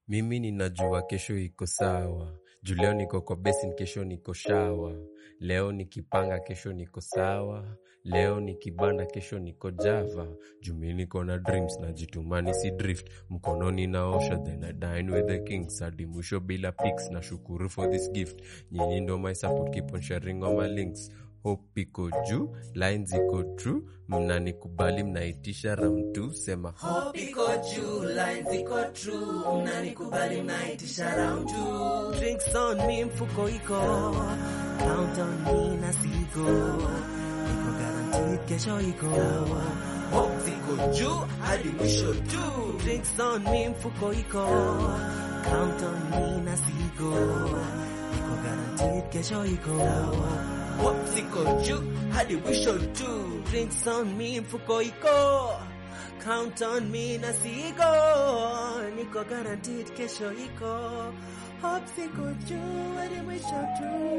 Mimi ninajua kesho iko sawa. Juu leo niko kwa basin, kesho niko shawa. Leo nikipanga, kesho niko sawa. Leo nikibanda, kesho niko java. Juu mi niko na dreams na jitumani si drift. Mkononi naosha then I dine with the kings. Hadi mwisho bila pics na shukuru for this gift. Nyinyi ndo my support, keep on sharing all my links. Hope iko juu, lines iko true. Mnanikubali, mnaitisha round 2 sema Hope iko juu, lines iko true, mnanikubali mnaitisha round two. Drinks on me, mfuko iko Count on me na sigo Iko guaranteed kesho iko Hope ziko juu hadi mwisho tu. Drinks on me, mfuko iko Count on me na sigo Iko guaranteed kesho iko Hope ziko juu hadi mwisho tu. Drinks on me, mfuko iko Count on me na sigo Niko guaranteed kesho iko Hope siko juu hadi mwisho tu